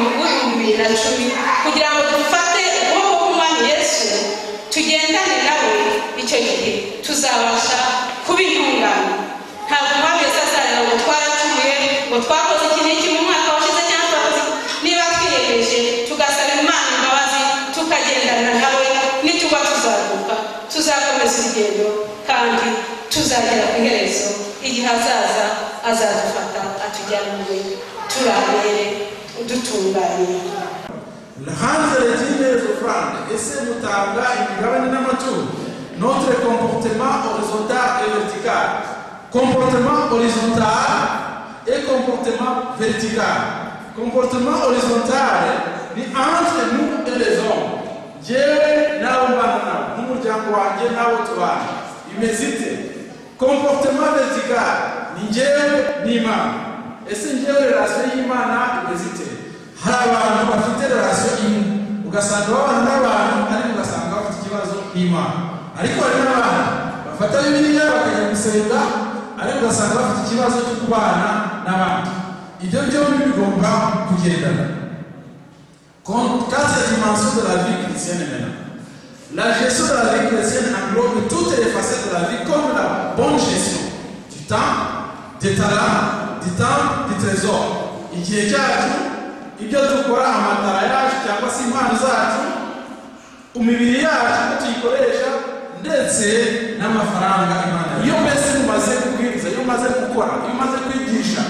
bibiri na cumi kugira ngo dufate ukuboko k'umwami yesu tugendane nawe icyo gihe tuzabasha kubintunganya ntabwo umwami yesu azarira ngo twaracumuye ngo twakoze iki n'iki mu mwaka washize cyangwa twakoze iki. niba twiyemeje tugasaba imana imbabazi tukagendana nawe nituba tuzaguka tuzakomeza urugendo kandi tuzagera ku iherezo igihe hazaza azadufata atujyana mu we turambere udutunganye ese mutanga imigabane n'amatungo notre comportement horizontal et vertical comportement horizontal et comportement vertical comportement horizontal ni entre nous et les hommes jewe nawe mbana nabo n'umuryango wanjye nawe tubana imeze ite comportement vertical ni njyewe n'imana ese njyewe relation y'imana imeze ite hari abantu bafite relation imwe ugasanga babana n'abantu ariko ugasanga bafite ikibazo n'imana ariko hari n'abantu bafata bibiliya bakajya gusenga ariko ugasanga bafite ikibazo cyo kubana n'abandi ibyo byombi bigomba kugendana Quatre dimensions de la vie chrétienne maintenant. La gestion de la vie chrétienne englobe toutes les facettes de la vie comme la bonne gestion du temps, des talents, du temps, du trésor. igihe cyacu ibyo dukora amatara yacu cyangwa se impano zacu umubiri yacu ko tuyikoresha ndetse n'amafaranga imana iyo mbese umaze kubwiriza iyo umaze gukora iyo umaze kwigisha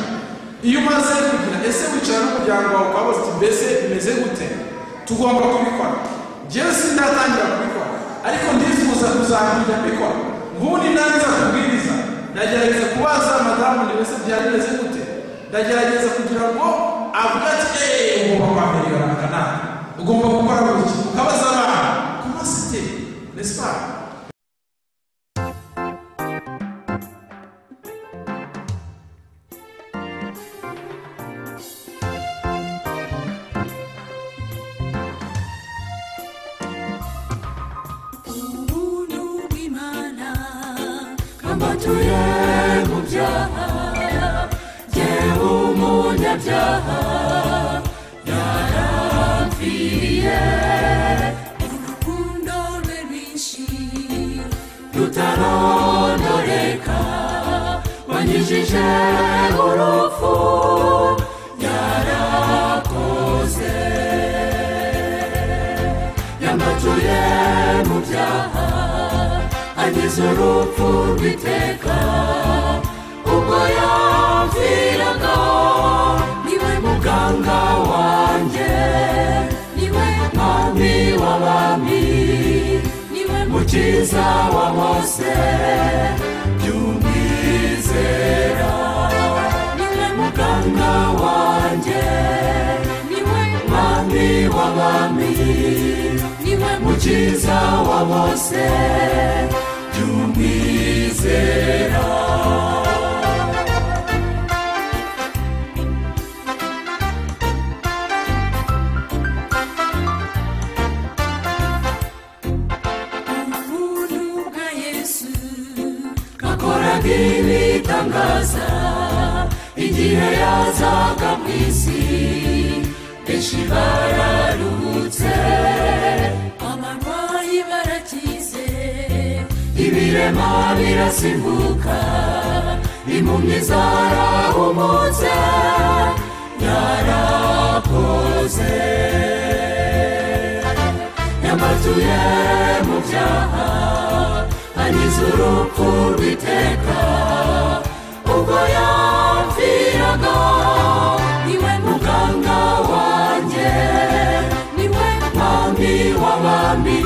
iyo umaze kugira ese wicara n'umuryango wawe ukabaza uti mbese bimeze gute tugomba kubikora njyewe sindatangira kubikora ariko ndifuza kuzakujya mbikora ubundi ntangiza kubwiriza ndagerageza kubaza madamu ni mbese byari bimeze gute ndagerageza kugira ngo avuge ati eee ugomba kwambara iyo kanaka ugomba gukora gutya ukabaza abana kuba site nesi pa ubuntu bw'imana twambutuye mu byaha yewe umunyabyaha yarapfiriye urukundo rwe rwinshi rutarondoreka wanyujije urupfu yarakoze yambatuye mu byaha ageze urupfu rw'iteka ubwo yapfiraga niwe muganga wanjye niwe mwami w'abami niwe mukiza wa bose by'umwizera niwe muganga wanjye niwe mwami w'abami niwe mukiza wa bose by'umwizera ubuntu bwa yesu gakoraga ibitangaza igihe yazaga mu isi benshi bararuhutse abarwayi barakize ibirema birasimbuka impumyi zarahumutse yarakoze yambatuye mu byaha anyuze urupfu rw'iteka ubwo yapfiraga niwe muganga wanjye niwe mwami w'abami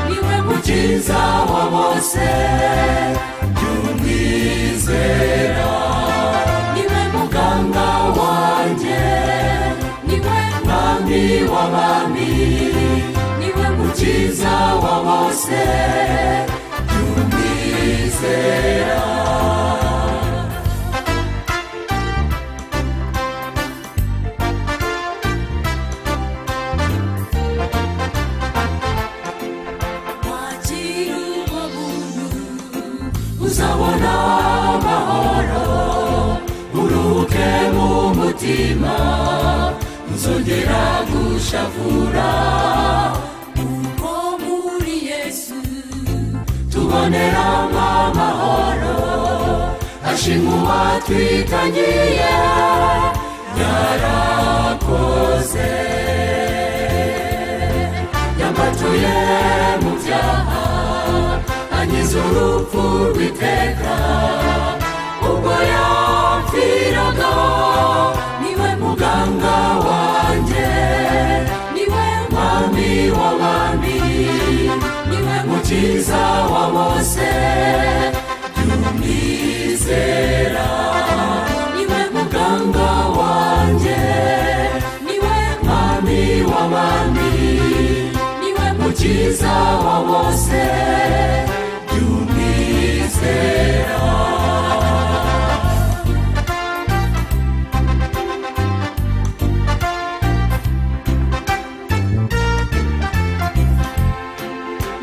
niwe mukiza wa bose by'umwizera niwe muganga wanjye niwe mwami w'abami niwe mukiza wa bose by'umwizera wakira ubwo buntu uzabona amahoro uruhuke mu mutima uzi uzongera gushavura kuko muri yesu tuboneramo amahoro ashimwe uwatwitangiye yarakoze yambatuye mu byaha anyuze urupfu rw'iteka ubwo yapfiraga niwe muganga wanjye niwe mwami w'abami niwe mukiza wa bose by'umwizera niwe muganga wanjye niwe mwami w'abami niwe mukiza wa bose by'umwizera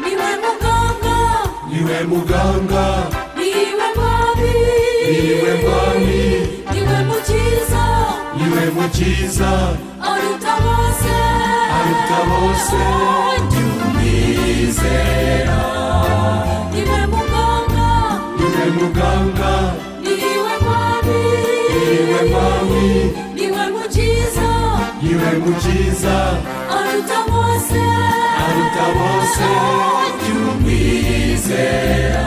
niwe muganga niwe muganga niwe mwami niwe mwami niwe mukiza niwe mukiza aruta bose aruta bose by'umwizera niwe muganga niwe muganga niwe mwami niwe mwami niwe mukiza niwe mukiza aruta bose aruta bose by'umwizera